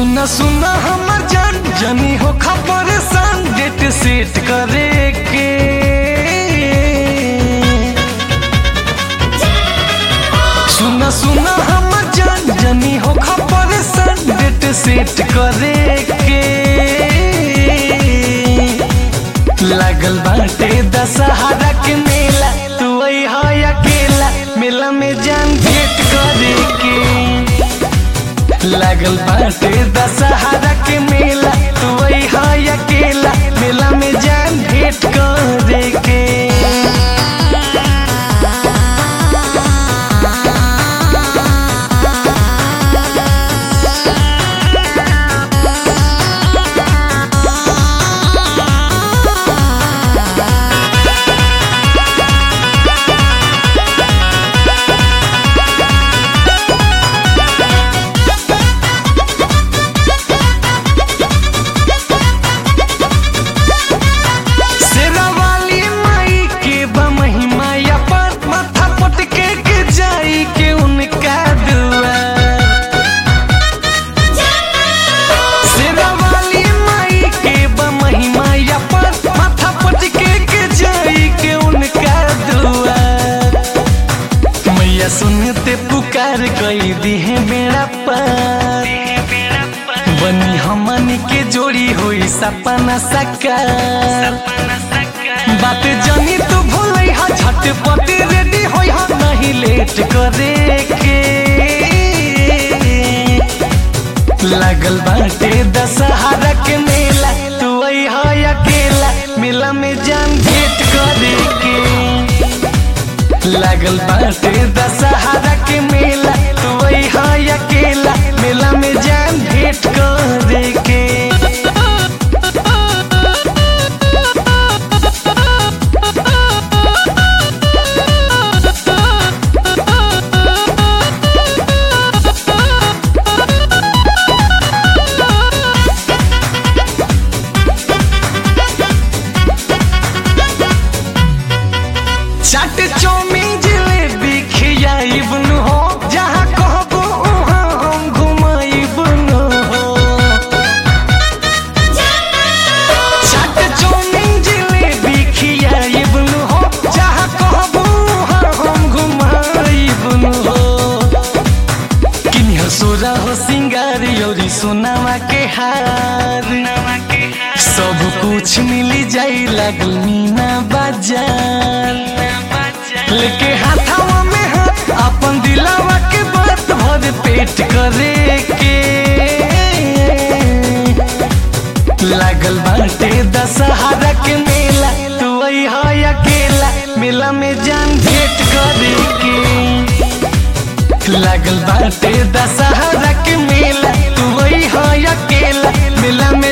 सुना सुना हमर जान जनी हो खबर सन डेट सेट करे के सुना सुना हमर जान जनी हो खबर सन डेट सेट करे के लागल बाटे दशहरा के मेला तू आई है अकेला मेला में जान भेंट करे के लागल बाटे दशहरा के मेला तू आई है अकेला मेला में जान भेंट करे के शेरावाली माई के बमहिमा अपन माथा पटके के जाई के उनका दुआर शेरावाली माई के बमहिमा अपन माथा पटके के जाई के उनका दुआर मैया सुनते पुकार कई दी है मेरा पार बनी हमनी के जोड़ी होई सपना साकार बात जानी तू भूल हा झटपट रेडी होई हा नहीं लेट करे के लागल बाटे दशहरा के मेला तू आई हा अकेला मेला में जान भेंट करे के लागल बाटे दशहरा के मेला तू आई हा अकेला मेला में जान भेंट करे के चाट चौमिन जिलेबी खियाइब न हो जहाँ कहबो वहाँ हम घुमाइब न हो चाट चौमिन जिलेबी खियाइब न हो जहाँ कहबो वहाँ हम घुमाइब न हो किनिया सोरा हो सिंगार योरी सोनावा के हार सब कुछ मिली जाई लागल मीना बाजार लेके हाथावा में हाथ अपन दिलावा के बात भर पेट करे के लागल बाटे दशहरा के मेला तू आई है अकेला मेला में जान भेंट करे के लागल बाटे दशहरा के मेला तू आई है अकेला मेला में